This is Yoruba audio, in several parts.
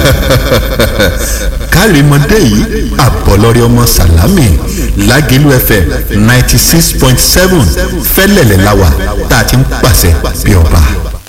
kárìmọ́dé yìí àbọ̀lọ́rẹ́ ọmọ sàlámì lágẹ̀lú fm ninety six point seven fẹ́lẹ̀lẹ̀ láwà tá a ti ń pàṣẹ bí ọba.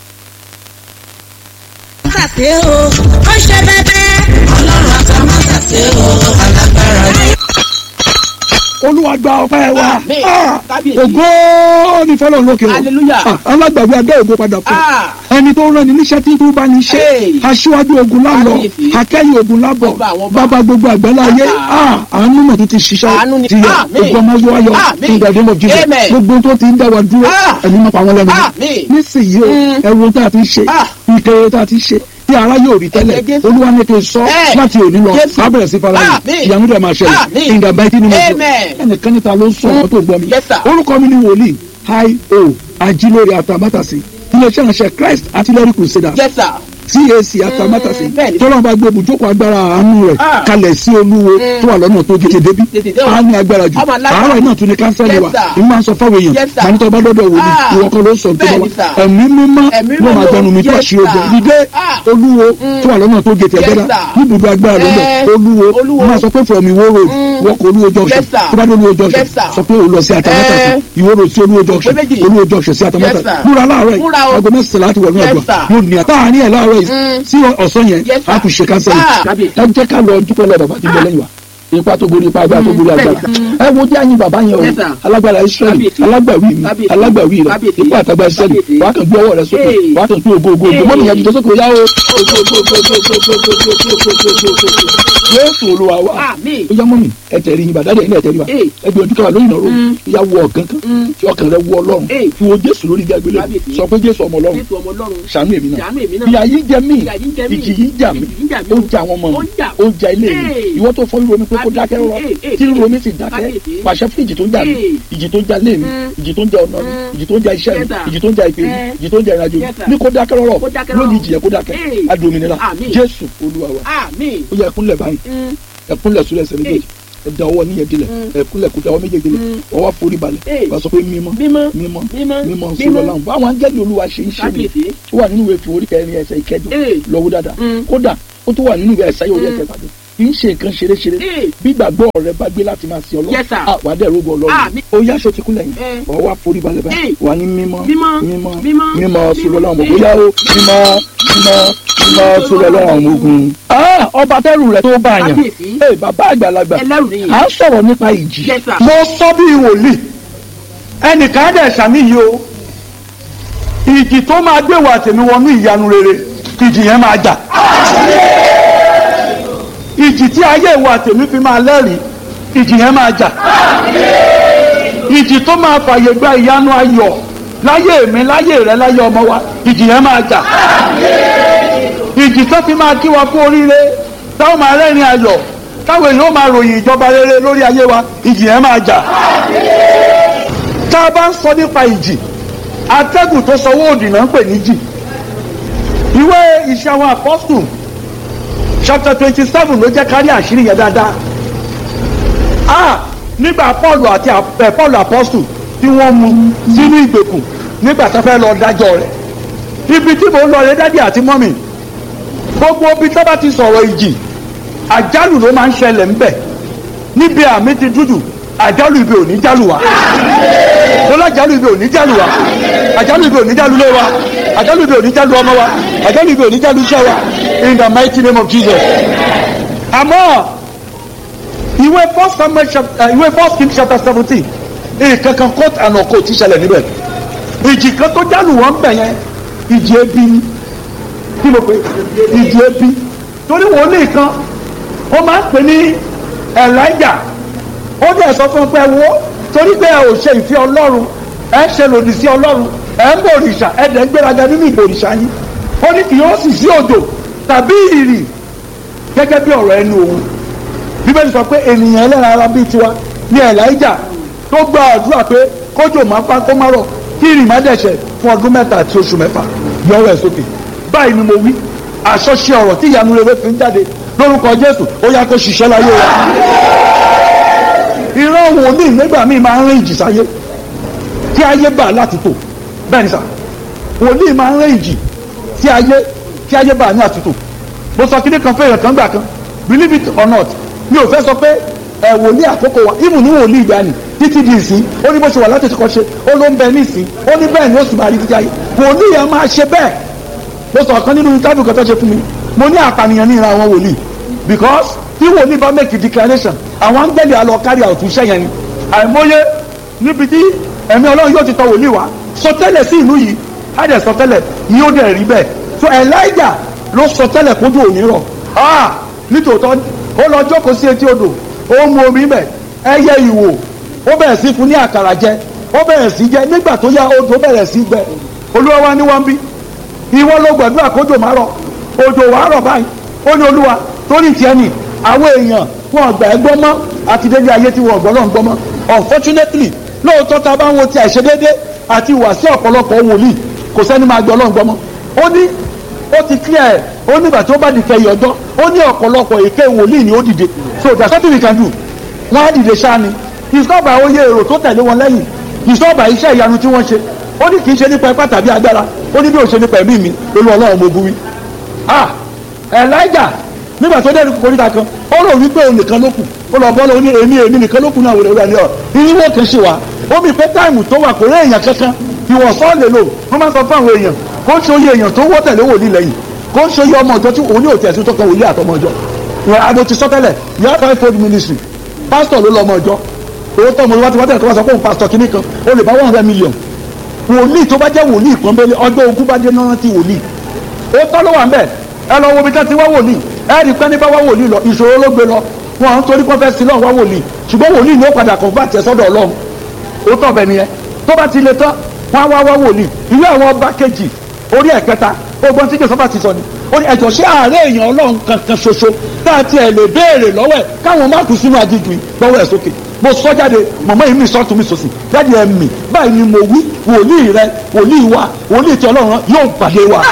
ṣàṣe o ó ṣe bẹbẹ. ọlọ́run àtàwọn ṣàṣe o alágbára ni. olúwa gba ọpẹ́ wa Àmín. Ah, Kábíyèsí. ògo ní fọlọ́run lókè o Hallelujah. Ah, alágbàwí adé ògo padà fún Ah. ẹni tó rán ni níṣẹ́ tí tó bá ní ṣe Hey. aṣíwájú ogun lálọ Kábíyèsí. akẹ́yìn ogun lábọ̀ Ọba àwọn ọba. bàbá gbogbo àgbẹ̀lá ayé Ah. àánú mọ̀ tó ti ṣiṣẹ́ Àánú ni. ti yẹ Àmín. ogun ọmọ yóò ayọ̀ Àmín. fún ìgbàdé mọ̀ jíjẹ Amen. gbogbo tó ti ń dá wa dúró Ah. ẹni mọ̀ pa wọn lẹ́nu Àmín. nísìnyí o Mm. ẹ̀rù tá a ti ṣe Ah. ìkẹyẹ tá a ti ṣe tí ara yóò rí tẹ́lẹ̀ Ẹ̀jẹ̀ Jésù. olúwa ní kí n sọ Eh. láti òní lọ Jésù. á bẹ̀rẹ̀ sí fara Àmín. yìí ìyanu rẹ̀ máa ṣẹlẹ̀ Àmín. ìgbà báyìí tí ni mo sọ Amen. ẹnìkan níta ló ń sọ ọ̀rọ̀ tó gbọ́ mi Yes, sir. orúkọ mi ni wòlíì hi o ajílórí àtàmátàsí iléeṣẹ́ ìránṣẹ́ christ artillery crusaders Yes, sir. cac àtàmátàsí bẹ́ẹ̀ni. tọ́lọ́mù bá gbé ibùjókòó agbára àánú rẹ̀ Ah. kalẹ̀ sí olúwo tó wà lọ́nà tó gèdè débi Tètè dé o. á ní agbára jù Ọmọ alágbára. àárọ̀ náà tún ní kánsẹ́lì Yes, wa sir. ìmú máa ń sọ fáwọn èèyàn Yes, sir. màá ní tọ́ bá dọ́dọ̀ wò ní Ah. ìwọ kan ló sọ tó bá Bẹ́ẹ̀ni, wa sir. ẹ̀mí mímọ́ Ẹ̀mí ló máa mímọ́. gbẹnu mi tó Yes, àṣì ogun sir. dídé Ah. olúwo tó wà lọ́nà tó gèdè Yes, ẹgbẹ́dá sir. níbùdó agbára ló lọ Eh. olúwo Olúwo. máa sọ pé from ìwó road Mm. wọ́n kọ olúwo junction Yes, sir. tó bá dé olúwo junction Yes, sir. sọ pé o lọ sí àtàmátàsí Eh. ìwó road sí olúwo junction Òpè méjì. olúwo junction sí Yes, àtàmátàsí sir. múra láàárọ̀ yìí Múra o. aago mẹ́sàn-án láti wọnú Yes, àgbà sir. yóò ní àtà àárín ẹ̀ láàárọ̀ yìí Mm. sí ọ̀sán yẹn Yes, sir. a tún ṣe kánsẹ́lì Ah. ẹ jẹ́ ká lọ dúpẹ́ lọ bàbá tí ń bẹ lẹ́yìn wa ipa tó borí ipa agbára tó borí agbára ẹ wo jẹ́ àyìn bàbá yẹn o Yes, sir. alágbára israẹli Kábíyèsí. alágbàwí mi Kábíyèsí. alágbàwí rẹ Kábíyèsí. ipa àtàgbà israẹli Kábíyèsí. wàá kàn gbé ọwọ́ rẹ sókè Hey. wàá kàn gbé ògo ògo ògo mọ́nìyàn jùlọ sókè yá o yéésù olúwa wa Àmín. ó yá mọ́mì ẹ tẹ̀rí yín bàdá dẹ̀ ilé ẹ tẹ̀rí wa Hey. ẹ gbé ojú káwa lórí ìnáwó ìyá wọ ọ̀gángán Mm. tí ọkàn rẹ wọ ọlọ́run Hey. fi wo jésù lórí ibi àgbélé Kábíyèsí. sọ pé jésù ọmọ ọlọ́run Jésù ọmọ Ọlọ́run. ṣàánú èmi náà Ṣàánú èmi náà. ìyà yìí jẹ mí Ìyà yìí jẹ mí. ìjì yìí jà mí Ìjì yìí jà mí. ó jà àwọn ọmọ Ó mi jà. ó jà ilé mi Hey. ìwọ tó fọwọ́ romi pé kó dákẹ́ rọ Hey, hey, tí hey. romi sì dákẹ́ Kábíyèsí. pàṣẹ fún ìjì tó ń jà mí Hey. ìjì tó ń jà lé mi Mm. ìjì tó ń jà ọ̀nà mi Mm. ìjì tó ń jà iṣẹ́ mi Yes, sir. ìjì tó ń jà ìpè mi Eh. ìjì tó ń jà ìrìnàjò mi Yes, sir. ní kó dákẹ́ rọrọ̀ Kó dákẹ́ rọ́rọ̀. lónìí ìjì yẹ kó dákẹ́ Hey. adòmìnira Àmín. jésù olúwa wa Àmín. ó yẹ ẹkúnlẹ̀ báyìí Mm. ẹkúnlẹ̀ sórí ẹsẹ̀ méjèèjì ẹ̀dá ọwọ́ níyẹn dilẹ̀ ẹkúnlẹ̀ kó dáwọ́ méjèèjì lẹ̀ ọwọ́ forí balẹ̀ Hey. wàá sọ pé mímọ́ Mímọ́. mímọ́ Mímọ́. mímọ́ Mímọ́. sọlọ láwọn báwọn áńgẹ́lì olúwa ṣe ń ṣe mi Kábíyèsí. ó wà nínú ìwé fi orí kẹrin ẹsẹ̀ ìkẹjọ Hey. lọ́wọ́ dáadáa Mm. kódà ó tún wà nínú ìwé ẹ̀sáyé orí ẹsẹ̀ ìpàdé kì í ṣe nǹkan ṣeréṣeré Hey. bí gbàgbọ́ rẹ bá gbé láti máa sin ọlọ́run Yes, sir. à, wà á dẹ̀ rógbó ọlọ́run Àmín. ó yá aṣọ ti kúnlẹ̀ yìí Eh. wà á wá forí balẹ̀ báyìí Hey. wà á ní mímọ́ Mímọ́. mímọ́ Mímọ́. mímọ́ sọlọ láwọn ọmọ Hey. bóyá ó mímọ́ mímọ́ mímọ́ sọlọ láwọn ọmọ ogun. Ah, ọba tẹ́rù rẹ̀ tó bá yàn Kábíyèsí. Hey, bàbá àgbàlagbà Ẹlẹ́rù nìyí. à ń sọ̀rọ̀ nípa ìjì Yes, sir. mo sọ bí wòlíì ẹnìkan á dẹ̀ sàmì yìí o ìjì tó máa gbé wa tèmi wọnú ìyanu rere ìjì yẹn máa jà ìjì tí ayé wa tèmi fi máa lẹ́rìí ìjì yẹn máa jà ìjì tó máa fàyè gba ìyanu ayọ̀ láyé mi láyé rẹ láyé ọmọ wa ìjì yẹn máa jà ìjì tó fi máa kí wa kú oríire táwọn máa rẹ́rìn ayọ̀ táwọn èèyàn máa ròyìn ìjọba rere lórí ayé wa ìjì yẹn máa jà tá a bá ń sọ nípa ìjì atẹ́gùn tó sọwọ́ òdì náà ń pè ní jì ìwé iṣẹ́ àwọn apọ́sù chapter twenty seven ló jẹ́ kárí àṣírí yẹn dáadáa ah nígbà paul àti ap- eh, paul apọ́sù tí wọ́n mú sínú ìgbèkùn nígbà tó fẹ́ lọ dájọ́ rẹ̀ ibi tí mò ń lọ rẹ dádì àti mọ́mì gbogbo ibi tó bá ti sọ̀rọ̀ ìjì àjálù ló máa ń ṣẹlẹ̀ ńbẹ̀ níbi àmì ti dúdú àjálù ibi ò ní jálù wá lọ́lá àjálù ibi ò ní jálù wá àjálù ibi ò ní jálù lé wa àjálù ibi ò ní jálù ọmọ wa àjálù ibi ò ní jálù iṣẹ́ wa in the mighty name of Jesus. àmọ́ ìwé first samuel chapter ìwé first king chapter seventeen nǹkan kan court and ọkọ ti ṣẹlẹ̀ níbẹ̀ ìjì kan tó jálù wọ́n bẹ̀ yẹn ìjì ebi ni kí ló pé ìjì ebi torí wòlíì kan ó máa ń pè ní elijah ó dẹ̀ sọ fún un pé wo torí pé ẹ ò ṣe ìfẹ́ ọlọ́run ẹ ṣe lòdì sí ọlọ́run ẹ ń bọ òrìṣà ẹ dẹ̀ ń gbéraga nínú ìbò òrìṣà yín ó ní kì yóò sì sí òjò tàbí ìrì gẹ́gẹ́ bí ọ̀rọ̀ ẹnu òun bíbélì sọ pé ènìyàn ẹlẹ́ran ara bíi tiwa ní elijah tó gba àdúrà pé kójò máa pa kó má rọ̀ kí ìrì má dẹ̀ṣẹ̀ fún ọdún mẹ́ta àti oṣù mẹ́fà yọwọ́ ẹ̀ sókè báyìí ni mo wí àṣọṣe ọ̀rọ̀ tí ìyanu rere fi ń jáde lórúkọ jésù ó yá kó ṣiṣẹ́ láyé wa ìran wòlíì nígbà míì máa ń rìn ìjì sáyé tí ayé bà láti tò bẹ́ẹ̀ ni sà wòlíì máa ń rìn ìjì tí ayé tí ayé bà ní àtúntò mo sọ kíní kan fẹ́yàn kan gbà kan believe it or not mi ò fẹ́ sọ pé ẹ wòlíì àkókò wa even ní wòlíì ìgbàanì títí di ìsín ó ní bó ṣe wà láti ṣe ṣe ó ló ń bẹ ní ìsín ó ní bẹ́ẹ̀ ni ó sì máa rí títí ayé wòlíì yẹn máa ṣe bẹ́ẹ̀ mo sọ kan nínú interview kan tó ṣe fún mi mo ní àpànìyàn ní ìran àwọn wòlíì because tí wòlíì bá make a declaration àwọn áńgẹ́lì á lọ carry out iṣẹ́ yẹn ni àìmọye níbi tí ẹ̀mí ọlọ́run yóò ti tọ wòlíì wá sọtẹ́lẹ̀ sí ìlú yìí á dẹ̀ sọtẹ́lẹ̀ yóò dẹ̀ rí bẹ́ẹ̀ so Elijah ló sọtẹ́lẹ̀ kójú òní rọ̀ ah nítòótọ́ ó lọ jókòó sí etí odò ó mu omi mẹ́ ẹyẹ ìwò ó bẹ̀rẹ̀ sí fún ní àkàrà jẹ ó bẹ̀rẹ̀ sí jẹ nígbà tó yá odò bẹ̀rẹ̀ sí gbẹ olúwa wa ní wọ́n bí ìwọ ló gbàdúrà kójò má rọ̀ òjò wàá rọ̀ báyìí ó ní olúwa torí tiẹ̀ nì àwọn èèyàn wọn ọgbà ẹ gbọ́ mọ́ àti dédé ayé tí wọn ọgbọ́n náà ń gbọ́ mọ́ unfortunately lóòótọ́ ta bá ń wo ti àìṣedédé àti ìwà sí ọ̀pọ̀lọpọ̀ wòlíì kò sẹ́ni máa gbọ́ ọlọ́run gbọ́ mọ́ ó ní ó ti clear ẹ̀ ó nígbà tí ó bá di kẹyìn ọjọ́ ó ní ọ̀pọ̀lọpọ̀ èké wòlíì ni ó dìde so there's something we can do wọ́n á dìde ṣáá ni it's not by oyè èrò tó tẹ̀lé wọn lẹ́yìn it's not by iṣẹ́ ìyanu tí wọ́n ṣe ó ní kì í ṣe nípa ipá tàbí agbára ó ní bí ó ṣe nípa ẹ̀mí mi lórí ọlọ́run mo bu wí. ah Elijah nígbà tó dé koríta kan ó rò wípé òun nìkan ló kù ó lọ bọ́ lọ ní èmi èmi nìkan ló kù náà wòlé wúlò ní ọ irínwó kan ṣe wá ó mi pé táìmù tó wà kò rí èèyàn kankan ìwọ̀sán lè lò wọ́n máa sọ fún àwọn èèyàn kó ń ṣe oyè èèyàn tó wọ́ tẹ̀lé wòlíì lẹ́yìn kó ń ṣe oyè ọmọ ọjọ́ tí òun ní òtí ẹ̀sùn tó kan wòlíì àtọmọ ọjọ́ ìwọ̀n adó ti sọ tẹ́lẹ̀ yàrá five fold ministry pastor ló lọ ọmọ ọjọ́ owó tó ọmọ ìwádìí wádìí tó wá sọ pé òun pastor kìíní kan ó lè bá one hundred million wòlíì tó bá jẹ́ wòlíì kan bẹ́ẹ̀ ọjọ́ ogún bá dé náà ti wòlíì ó tọ́ ló wà ń bẹ̀ ẹ lọ wo ibi tẹ́ ti wá wòlíì ẹ rí i pé ní bá wá wòlíì lọ ìṣòro ló gbé lọ wọn àwọn torí pé fẹ́ sí lọ́wọ́ wá wòlíì ṣùgbọ́n wòlíì ni ó padà kàn bá tẹ̀ sọ́dọ̀ ọlọ́run ó tọ̀ bẹ́ẹ̀ nìyẹn tó bá ti le tán wọn á wá wá wòlíì ìwé àwọn ọba kejì orí ẹ̀kẹta ogun tí joseph ti sọ ni ó ní ẹ̀jọ̀ sí ààrẹ èèyàn ọlọ́run kankan ṣoṣo tá a tiẹ̀ lè béèrè lọ́wọ́ ẹ̀ káwọn má kú sínú aginjù gbọ́wọ́ ẹ̀ sókè mo sọ jáde mọ̀mọ́ yìí mi sọ́tún mi sòsì jáde ẹ̀ mì báyìí ni mo wí wòlíì rẹ wòlíì wa wòlíì tí ọlọ́run yóò pàdé wa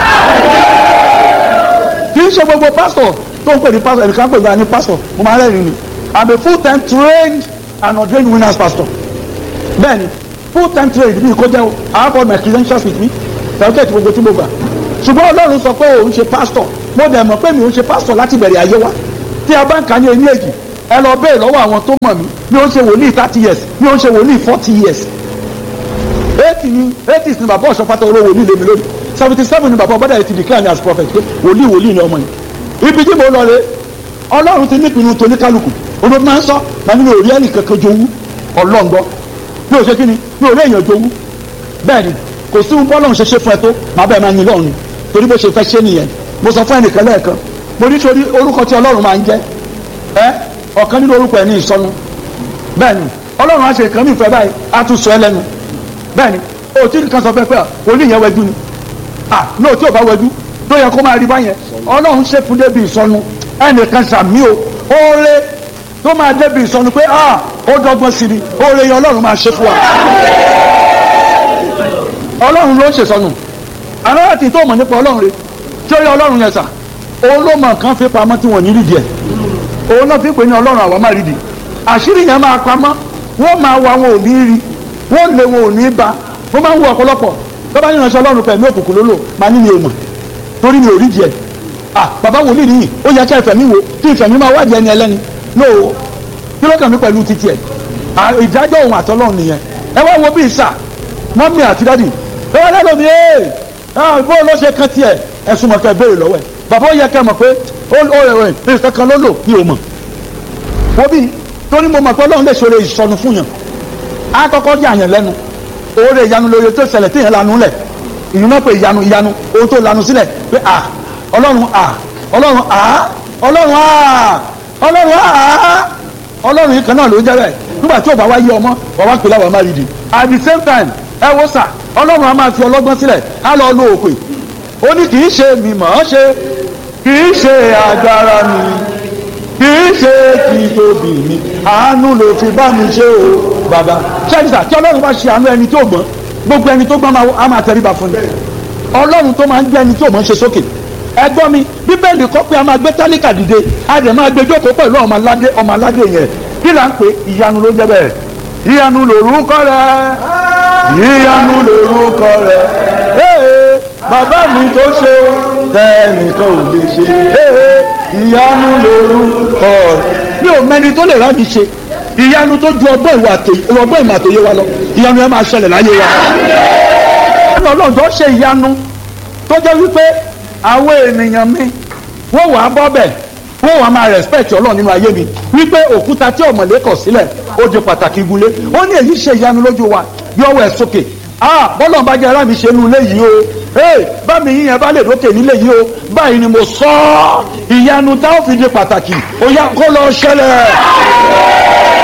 kì í ṣe gbogbo pásítọ̀ tó ń pè ní pásítọ̀ ẹnìkan pè ní pásítọ̀ mo máa rẹ́rìn ni i'm a full time trained and ordained winners pastor bẹ́ẹ̀ni full time trained bí kò jẹ́ o i have all my credentials with me certificate gbogbo tí mo gbà ṣùgbọ́n ọlọ́run sọ pé òun ṣe pásítọ̀ mo dẹ̀ mọ̀ pé mi ò ṣe pásítọ̀ láti bẹ̀rẹ̀ ayé wa tí a bá ń kà ní eyín èjì ẹ lọ bẹ́ẹ̀ lọ́wọ́ àwọn tó mọ̀ mí mi ò ṣe wòlíì thirty years mi ò ṣe wòlíì forty years eighty ni eighty ni bàbá ọ̀ṣọ́ pátá olówó wòlíì lèmi lónìí seventy seven ni bàbá ọ̀bọ̀dà yìí ti declare me as prophet pé wòlíì wòlíì ni ọmọ yìí ibi tí mo lọ rè ọlọ́run ti nípinnu tó ní kálukú olóòtú máa ń sọ màmí mi ò rí ẹnì kankan jowú ọlọ́ngbọ́ mi ò ṣe kí ni mi ò rí èèyàn jowú bẹ́ẹ̀ ni kò sí bọ́lọ́run ṣe ṣe fún ẹ tó màá bẹ́ẹ̀ máa yin lọ́run ni torí bó ṣe fẹ́ ṣe nìyẹn mo sọ fún ẹnìkan lẹ́ẹ̀kan mo ní sori orúkọ tí ọlọ́run máa ń jẹ́ ẹ ọ̀kan nínú orúkọ ẹ̀ ní ìsọnu bẹ́ẹ̀ ni ọlọ́run á ṣe nǹkan mi ìfẹ́ báyìí á tún sọ ẹ lẹ́nu bẹ́ẹ̀ ni o tí nǹkan sọ fẹ́ pé òní yẹn wẹ́jú ni ah náà tí ò bá wẹ́jú tó yẹ kó máa rí báyẹn ọlọ́run ṣe fún débi ìsọnu ẹnìkan sàmí o oore tó máa débi ìsọnu pé ah ó dọ́gbọ́n sí ni oore yẹn ọlọ́run máa ṣe fún wa ọlọ́run ló ń ṣèsọnù àwọn àti tó mọ̀ nípa ọlọ́run rẹ tí ó yẹ ọlọ́run yẹn sà òun ló mọ nǹkan fi pamọ́ tí wọ́n ní rídìí ẹ̀ òun náà fi pè ní ọlọ́run àwa máa rídìí àṣírí yẹn máa pamọ́ wọ́n máa wá wọn ò ní rí wọ́n lé wọn ò ní bá wọ́n máa ń wo ọ̀pọ̀lọpọ̀ tó bá ní ìránṣẹ́ ọlọ́run pẹ̀lú òkùnkùn lólò máa ní mi ò mọ̀ torí mi ò rídìí ẹ̀ à bàbá wòlíì nìyí ó yẹ kí ẹ̀fẹ̀ mi wo kí ìfẹ̀ mi máa wádìí ẹni ẹlẹ́ni lóò kí ló kàn mí pẹ̀lú títí ẹ̀ ìdájọ́ òun àtọ́lọ́run nìyẹn ẹ wá wo bí ìsà mọ́mí àti dádì ẹ wá lẹ́nu mi ẹ́ bó ló ṣe kan tiẹ̀ ẹ̀sùn mọ̀kẹ́ béèrè lọ́wọ́ ẹ̀ bàbá ó yẹ kẹ́ mọ̀ pé ó rẹ̀ rẹ̀ kankan ló lò ní òmọ̀ wo bí torí mo mọ̀ pé ọlọ́run lè ṣòro ìsọnù fún yàn á kọ́kọ́ yà yàn lẹ́nu oore ìyanu lóye tó ṣẹlẹ̀ téèyàn lanu lẹ̀ ìyún náà pé ìyanu ìyanu ohun tó lanu sílẹ̀ pé à ọlọ́run à ọlọ́run à ọlọ́run à ọlọ́run à ọlọ́run yìí kan náà ló ń jẹ́ bẹ́ẹ̀ nígbà tí ò bá wá yé ọmọ wà wá pè láwọn máa rí di at the same time ẹ wo sà ọlọ́run a máa fi ọlọ́gbọ́n sílẹ̀ á lọ lo òpè ó ní kì í ṣe mi mọ̀ ọ́ ṣe kì í ṣe agbára mi kì í ṣe títóbi mi àánú ló fi bá mi ṣe o bàbá ṣẹ́yìnsà tí ọlọ́run bá ṣe àánú ẹni tó gbọ́n gbogbo ẹni tó gbọ́n á máa tẹríba fún mi ọlọ́run tó máa ń gbé ẹni tó mọ̀ ń ṣe sókè ẹgbọ́n mi bíbélì kọ́ pé a máa gbé tálíkà dìde a dẹ̀ máa gbé jókòó pẹ̀lú ọmọ aládé ọmọ aládé yẹn kí là ń pè ìyanu ló jẹ́ bẹ́ẹ̀ ìyanu lòrúkọ rẹ ìyanu lòrúkọ rẹ ee bàbá mi tó ṣe tẹ́nìkan ò lè ṣe ee ìyanu lórúkọ rẹ̀ mi ò mẹ́ni tó lè rá mi ṣe ìyanu tó ju ọgbọ́n ìwà àtòyè ọgbọ́n ìmọ̀ àtòyè wa lọ ìyanu yẹn máa ṣẹlẹ̀ láyé wa. ọlọ́run tó ṣe ìyanu tó jẹ́ wípé àwọn ènìyàn mi wọ́n wàá bọ́ bẹ̀ wọ́n wàá máa respect ọlọ́run nínú ayé mi wípé òkúta tí ọ̀mọ̀lé kọ̀ sílẹ̀ ó di pàtàkì igúnlé ó ní èyí ṣe ìyanu lójú wa yọwọ́ ẹ̀ sókè ah bọ́lọ̀ bá jẹ́ ara mi ṣe nu ilé yìí o ee bá mi yíyan bá lè dókè nílé yìí o báyìí ni mo sọ ọ́ ìyanu tá ó fi di pàtàkì ó yá kó lọ ṣẹlẹ̀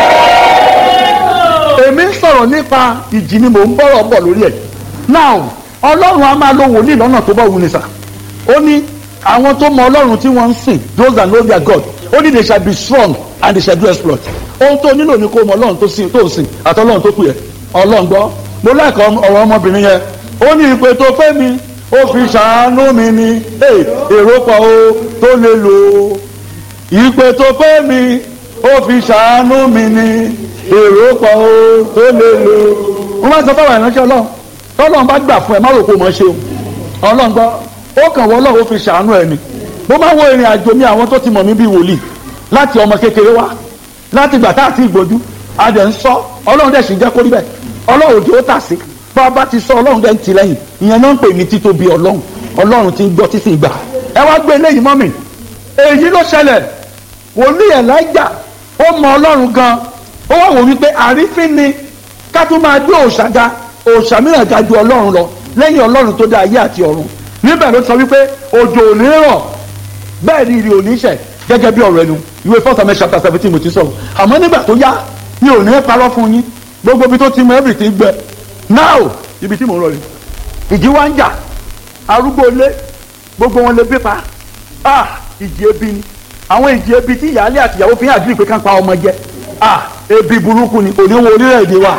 èmi ń sọ̀rọ̀ nípa ìjì ni mò ń bọ̀rọ̀ bọ̀ lórí ẹ̀ now ọlọ́run a máa lo wòlíì lọ́nà tó bá wù ní sà ó ní àwọn tó mọ ọlọ́run tí wọ́n ń sìn those that know their God ó ní they shall be strong and they shall do exploit ohun tó nílò ni kó mọ ọlọ́run tó sìn tó ń sìn àti ọlọ́run tó kù yẹ ọlọ́run gbọ́ mo lẹ́kọ̀ọ́ ọ̀rọ̀ ọmọbìnrin yẹn ó ní ìpè tó fẹ́ mi ó fi ṣàánú mi ni èrò pọ̀ o tó lè lò ó ìpè tó fẹ́ mi ó fi ṣàánú mi ni èrò pọ̀ o tó lè lò ó wọ́n máa sọ fáwọn ìránṣẹ́ ọlọ́run tọ́lọ́run bá gbà fún ẹ má rò pé mọ̀ ṣe o ọlọ́run gbọ́ ó kàn wọ́n ọlọ́run ó fi ṣàánú ẹ ni mo máa wo ìrìn àjò mi àwọn tó ti mọ̀ mí bí wòlíì láti ọmọ kékeré wá láti gbà tá àti ìgbójú adẹ̀ ń sọ ọlọ́run dẹ̀ sì jẹ́ kó rí bẹ́ẹ̀ ọlọ́run òjò ó tà sí bá a bá ti sọ ọlọ́run dẹ̀ ń ti lẹ́yìn ìyẹn náà ń pè ní títóbi ọlọ́run ọlọ́run ti ń gbọ́ títí ìgbà ẹ wá gbé eléyìí mọ́ mi èyí ló ṣẹlẹ̀ wòlíì Èlíjà ó mọ ọlọ́run gan ó wá wò wípé àrífín ni ká tún máa gbé òòṣà ga òòṣà mìíràn ga ju ọlọ́run lọ lẹ́yìn ọlọ́run tó dá ayé àti ọ̀run níbẹ̀ ló sọ wípé òjò ò ní rọ̀ bẹ́ẹ̀ ni ìrì ò ní ṣẹ̀ gẹ́gẹ́ bí ọ̀rọ̀ ẹnu ìwé first Samuel chapter seventeen mo ti sọ̀rọ̀ àmọ́ nígbà tó yá mi ò ní parọ́ fún yín gbogbo ibi tó ti mọ everything gbẹ now ibi tí mò ń rọ rè ìjì wá ń jà arúgbó ilé gbogbo wọn lè bí pa ah ìjì ebi ni àwọn ìjì ebi tí ìyáálé àti ìyàwó fi hàn àdúrà pé ká ń pa ọmọ jẹ ah ebi burúkú ni òní wo orílẹ̀-èdè wa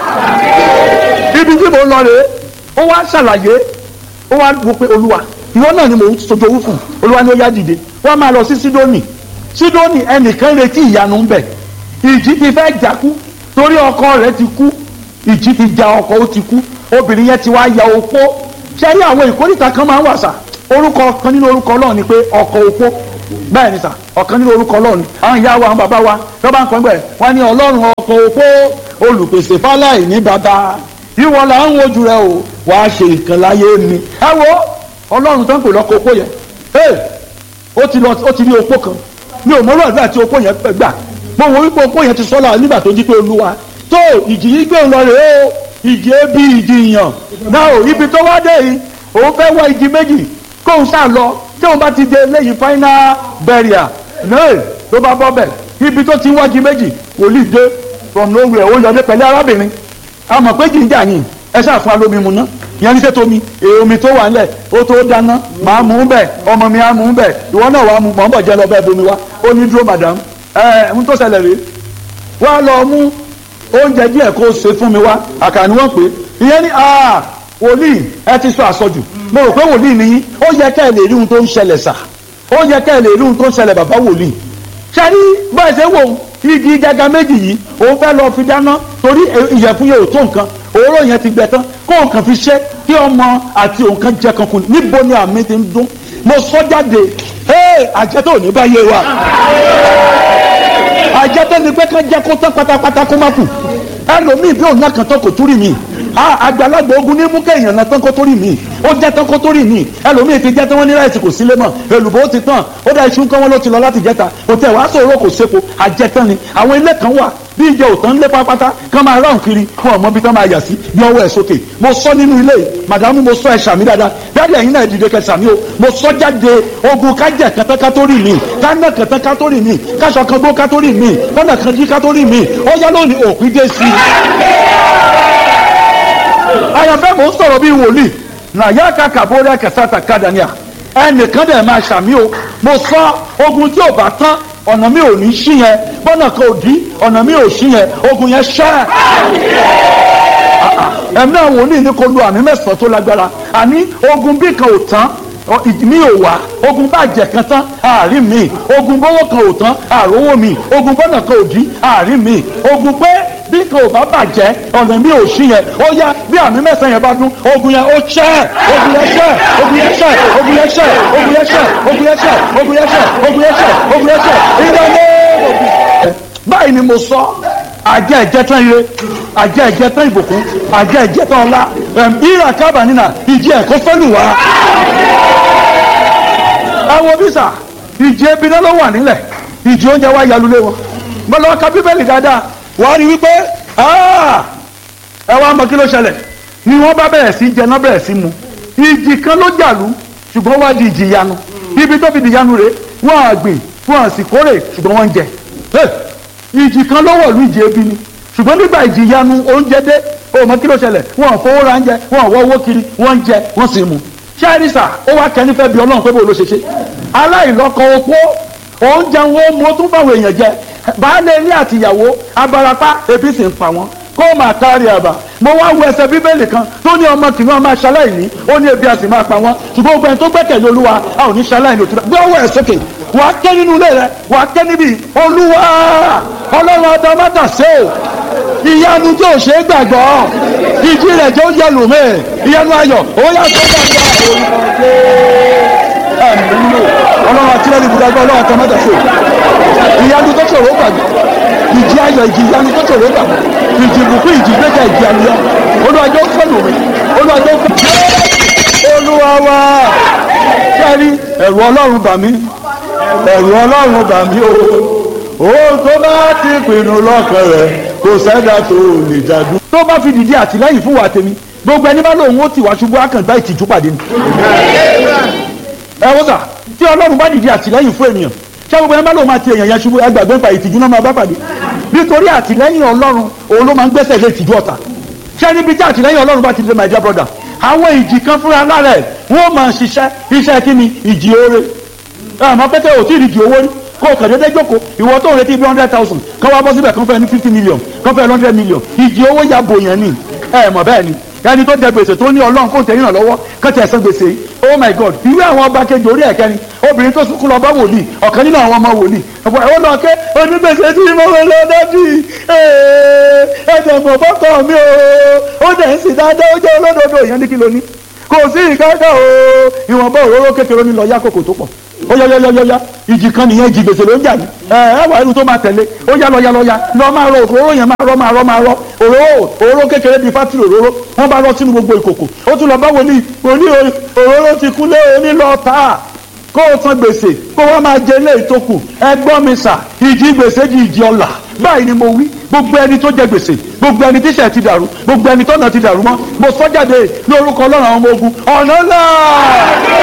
ibi tí mò ń lọ rèé ó wá ṣàlàyé ó wá wò pé olúwa ìwọ náà ni mò ń sojú owó fún olúwa ni ó yá dìde wọ́n máa lọ sí sídónì sídónì ẹnìkan retí ìyanu ń bẹ ìjì ti fẹ́ jákú torí ọkọ rẹ̀ ti kú ìjì ti ja ọkọ ó ti kú obìnrin yẹn ti wá ya opó ṣe rí àwọn ìkórìtà kan máa ń wà sà orúkọ kan nínú orúkọ Ọlọ́run ni pé ọkọ opó bẹ́ẹ̀ ni sà ọ̀kan nínú orúkọ Ọlọ́run ni àwọn ìyá wa àwọn bàbá wa tó bá ń kọ́ ẹgbẹ́ wọn ní Ọlọ́run ọkọ opó olùpèsè fáláì ní bàbá ìwọ là ń wojú rẹ o wàá ṣe nǹkan láyé mi ẹ wo Ọlọ́run tó ń pè lọ́kọ opó yẹn ó ti lọ ó ti rí opó kan mi ò mọ́rọ̀ àdúrà tí opó yẹn gbà mo wò wípé opó yẹn ti sọ́la nígbà tó jí pé olúwa tó ìjì yìí gbé lọ rèé o ìjì ebi ìjì ìyàn náà o ibi tó wá dé yìí òun fẹ́ wá ìjì méjì kóun sá lọ tí òun bá ti dé lẹ́yìn final burial náà ló bá bọ́ bẹ̀ ibi tó ti wájú méjì wòlíì dé from nowhere ó yọdé pẹ̀lú arábìnrin a mọ̀ pé jìnjà yìí ẹ ṣáà fún alómi mu ná ìyẹn ní sẹ́tọ̀ mi èyí omi tó wà ńlẹ̀ ó tó dáná màá mú bẹ̀ ọmọ mi á mú bẹ̀ ìwọ náà wàá mú mọ̀ ń bọ̀ jẹ́ lọ bẹ́ẹ̀ bomi wá ó ní dúró madam ẹ̀ ń tó ṣẹlẹ̀ rèé wá lọ mú oúnjẹ díẹ̀ kó o ṣe fún mi wá àkànní wọ́n pè é ìyẹn ní aa wòlíì ẹ ti sọ àsọjù mo rò pé wòlíì nìyí ó yẹ kẹ́ ẹ lè rí ohun tó ń ṣẹlẹ̀ sà ó yẹ kẹ́ ẹ lè rí ohun tó ń ṣẹlẹ̀ bàbá wòlíì ṣẹ́rí báyìí ṣe wò igi gàgà méjì yìí òun fẹ́ lọ fi dáná torí ìyẹ̀fun yẹn ò tó nǹkan òróró yẹn ti gbẹ tán kó nǹkan fi ṣe kí ọmọ àti òǹkan jẹ kankan níbo ni àmì ti ń dún mo sọ jáde ee àjẹtò ò ní báyé wa àjẹtò ni pé kán jẹ kó tán pátápátá kó má kù ẹlòmíì bí òun náà kàn tán kò túrì mí àgbàlagbà ogun ní mú kéèyàn náà tán kó tó rí mi ó jẹ́ tán kó tó rí mi ẹlòmíì ti jẹ́ tán wọ́n ní láìsí kò sílé mọ́ èlùbọ́ ti tán ó dá iṣu kan wọ́n ló ti lọ láti jẹ́ta kò tẹ̀ wá sọ̀rọ̀ kò sépo àjẹtán ni àwọn ilé kan wà bí ìjẹ òtán lé pápátá kán máa ráhùn kiri fún ọmọ bí tán máa yà sí bí ọwọ́ ẹ̀ sókè mo sọ nínú ilé yìí màdàmú mo sọ ẹ̀ sàmì dáadáa dáàdì ẹ̀yin náà dìde kẹ sàmì o mo sọ jáde ogun kájẹ kẹtẹ kátórì mi kánà kẹtẹ kátórì mi káṣọ kan gbó kátórì mi kọ́nà kan jí kátórì mi ó yá lónìí òpin dé sí i àyànfẹ́ mò ń sọ̀rọ̀ bíi wòlíì nàyà kàkà bórí kẹsàtà kàdánìà ẹnìkan dẹ̀ máa ṣàmì o mo sọ ogun tí ò bá tán ọ̀nà mi ò ní sí yẹn bọ́nà kan ò dí ọ̀nà mi ò sí yẹn ogun yẹn ṣẹ́ ẹ̀mí náà wòlíì ní kò lu àmì mẹ́sàn-án tó lágbára àní ogun bí kan ò tán mi ò wá ogun bàjẹ́ kan tán àárín mi ogun bọ́wọ́ kan ò tán àrówó mi ogun bọ́nà kan ò dí àárín mi ogun pé bí kan ò bá bàjẹ́ ọ̀nà mi ò sí yẹn ó yá bí àmì mẹ́sàn-án yẹn bá dún ogun yẹn ó ṣẹ́ ogun yẹn ṣẹ́ ogun yẹn ṣẹ́ ogun yẹn ṣẹ́ ogun yẹn ṣẹ́ ogun yẹn ṣẹ́ ogun yẹn ṣẹ́ ogun yẹn ṣẹ́ ogun yẹn ṣẹ́ ìdáná báyìí ni mo sọ àjẹ́ ìjẹ́tán ire àjẹ́ ìjẹ́tán ìbùkún àjẹ́ ìjẹ́tán ọlá ìrà kábà nínà ìjì ẹ̀kọ́ fẹ́lù wá. ẹ wo bísà ìjì ebi náà ló wà nílẹ̀ ìjì oúnjẹ wa yalulẹ̀ wọn mo lọ ka bíbélì dáadáa wàá rí wípé ẹ wá mọ kí ló ṣẹlẹ̀ ni wọ́n bá bẹ̀rẹ̀ sí jẹ náà bẹ̀rẹ̀ sí mu ìjì kan ló jàlú ṣùgbọ́n wá di ìjì yanu ibi tó fi di yanu rè wọ́n àgbìn wọ́n àsì kórè ṣùgbọ́n wọ́n ń jẹ ìjì kan ló wọ̀lú ìjì ebi ni ṣùgbọ́n nígbà ìjì yanu oúnjẹ dé o mọ kí ló ṣẹlẹ̀ wọn ò fowó ra ń jẹ wọn ò wọ owó kiri wọ́n ń jẹ wọ́n sì mu ṣáàrìsà ó wá kẹ́ni fẹ́ bí ọlọ́run pé bó ló ṣe ṣe aláìlọ́kọ opó oúnjẹ wọn ó mú ó tún fáwọn èèyàn jẹ baálé ilé àtìyàwó abarapá ebi sì ń pa wọn kó máa kárí àbá mo wá wo ẹsẹ̀ bíbélì kan tó ní ọmọ kìnìún ọmọ aṣaláìní ó ní ebi a sì máa pa wọn ṣùgbọ́n gbogbo ẹni tó gbẹ́kẹ̀lé olúwa a ò ní ṣaláìní òtún gbé ọwọ́ ẹ̀ sókè wàá ké nínú ilé rẹ wàá ké níbi olúwa ọlọ́run ọdọ mọ́tà ṣe o ìyanu tí ò ṣe é gbàgbọ́ ìjì rẹ̀ tó yẹ lùmí ìyanu ayọ̀ ó yà tó gbàgbọ́ ọlọ́run àti lẹ́nu ibùdókọ̀ ọlọ́run ọdọ mọ́tà ṣe ìyanu tó ṣòro gbàgbọ́ ìjì ayọ̀ ìjì ìyanu tó ṣòro gbàgbọ́ ìjì ìbùkún ìjì gbẹ́kẹ̀ ìjì àlùyọ olùwàjò fẹ́lù mi olùwàjò fẹ́lù olúwa wa sẹ́rí ẹ̀rù ọlọ́run bà mí ẹ̀rù ọlọ́run bà mí o òun tó bá ti pinnu lọ́kàn rẹ̀ kò sẹ́dá tó lè jàdú. tó bá fi dìde àtìlẹ́yìn fún wa tèmi gbogbo ẹni bá lóun ó tì wá ṣubú àkàngbá ìtìjú pàdé ni. ẹ wọ́n sà tí ọlọ́run bá dìde àtìlẹ́yìn fún ènìyàn ṣé gbogbo ẹni bá lóun máa ti èèyàn yẹn ṣubú ẹgbàgbé pa ìtìjú náà máa bá pàdé nítorí àtìlẹ́yìn ọlọ́run òun ló máa ń gbẹ́sẹ̀ lé ìtìjú ọ̀tá ṣé níbi tí àtìlẹ́yìn ọlọ́run bá ti dé my dear brother àwọn ìjì kan fúnra lára ẹ̀ wọ́n máa ṣiṣẹ́ iṣẹ́ kí ni ìjì oore àmọ́ pẹ́tẹ́ ò tí ì rí ìjì owó rí kó o kàn déédéé jókòó ìwọ tó ń retí bí hundred thousand kán wá bọ́ síbẹ̀ kán fẹ́ ní fifty million kán fẹ́ hundred million ìjì owó ya bò yẹn ni ẹ mọ̀ bẹ́ẹ̀ ni ẹni tó jẹ gbèsè tó ní ọlọ́run kó tẹ̀yìn lọ́wọ́ kán tẹ̀ san gbèsè oh my god ìwé àwọn ọba kejì orí ẹ̀kẹ́ni obìnrin tó sunkún lọ bá wòlíì ọ̀kan nínú àwọn ọmọ wòlíì ọ̀pọ̀ ẹ̀wọ́n náà ké onígbèsè tí mo wọ lọ dájú ẹ̀ẹ́dẹ̀ mọ̀ bọ́kọ̀ mi o ó dẹ̀ ń sì dáadáa ó jẹ́ olódodo ìyẹn ní kí ló ní kò sí ìkáká o ìwọ̀nba òróró kékeré ní lọ yá kòkò tó pọ̀ ó yá yá yá yá ìjì kan nìyẹn ìjì gbèsè ló ń jà ní ẹ ẹ wà irú tó máa tẹ̀lé ó yá lọ yá lọ yá lọ máa rọ òróró yẹn máa rọ máa rọ máa rọ òróró òróró kékeré bíi fátìrì òróró wọn bá rọ sínú gbogbo ìkòkò ó tún lọ bá wòlíì òní òróró ti kú lé òní lọ tà á kó o san gbèsè kó wọ́n máa jẹ ilé ìtókù ẹgbọ́n mi sà ìjì gbèsè di ìjì ọ̀la báyìí ni mo wí gbogbo ẹni tó jẹ gbèsè gbogbo ẹni tíṣẹ̀ ti dàrú gbogbo ẹni tọ́nà ti dàrú mọ́ mo sọ jáde lórúkọ ọlọ́run àwọn ọmọ ogun ọ̀nà náà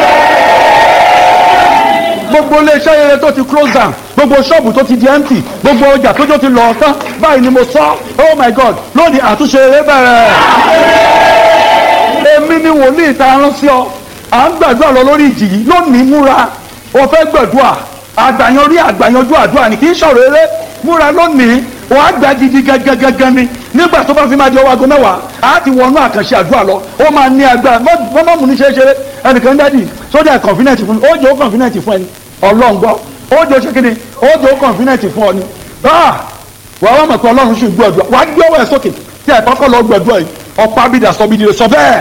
gbogbo iléeṣẹ́ rere tó ti close down gbogbo ṣọ́ọ̀bù tó ti di empty gbogbo ọjà tójó ti lọ tán báyìí ni mo sọ oh my god lónìí àtúnṣe rere bẹ̀rẹ̀ èmi ni wòlíì ta rán sí ọ à ń gbàdúrà lọ lórí ìjì yìí lónìí múra o fẹ́ gbàdúrà àgbàyanrí àgbàyanjú àdúrà ni kì í ṣọ̀rọ̀ eré múra lónìí wàá gbà gidi gangan ni nígbà tó bá fi máa di ọwọ́ aago mẹ́wàá á ti wọnú àkànṣe àdúrà lọ ó máa ní agbára wọ́n mọ̀ mú ní ṣeéṣeré ẹnìkan dádì sójà kọ̀ǹfínẹ̀tì fún mi ó jẹ́ ó kọ̀ǹfínẹ̀tì fún ẹni ọlọ́run gbọ́ ó jẹ́ ó ṣe kíni ó jẹ́ ó kọ̀ǹfínẹ̀tì fún ọ ni wàá wà mọ̀ pé ọlọ́run sì gbọ́dọ̀ wàá gbé ọwọ́ ẹ̀ sókè tí ẹ̀ kọ́kọ́ lọ gbọ́dọ̀ yìí ọ̀pá bídà sọ bídìrì sọ bẹ́ẹ̀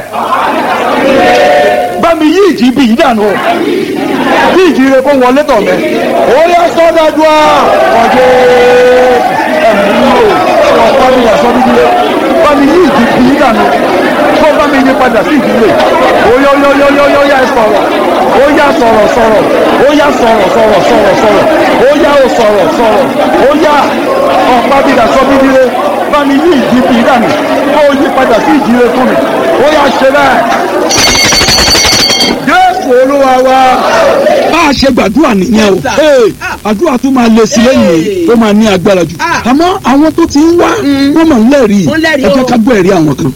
bámi yí ìjì bí yìí dànù o bí ìjì rẹ kó wọlé tọ̀ mẹ́ ó yẹ sọ́dájú à ọ̀dẹ́ ẹ̀mí o ọ̀pá bídà sọ bídìrì bámi yí ìjì bí yìí dànù kó bámi yí padà sí ìdílé ó yọ yọ yọ yọ yọ yá sọ̀rọ̀ ó yá sọ̀rọ̀ sọ̀rọ̀ ó yá sọ̀rọ̀ sọ̀rọ̀ sọ̀rọ̀ sọ̀rọ̀ ó yá ó sọ̀rọ̀ sọ̀rọ̀ ó yá ọ̀pá bídà sọ bídìrì bámi yí ìjì bí yìí dànù kó yí padà sí ìdílé fún mi ó yá ṣe bẹ́ẹ̀ jésù olúwa wa bá a ṣe gbàdúrà nìyẹn o ee àdúrà tó máa lè sí lẹ́yìn ó máa ní agbára jù àmọ́ àwọn tó ti ń wá wọ́n máa ń lẹ́rìí ẹ jẹ́ ká gbọ́ ẹ̀rí àwọn kan.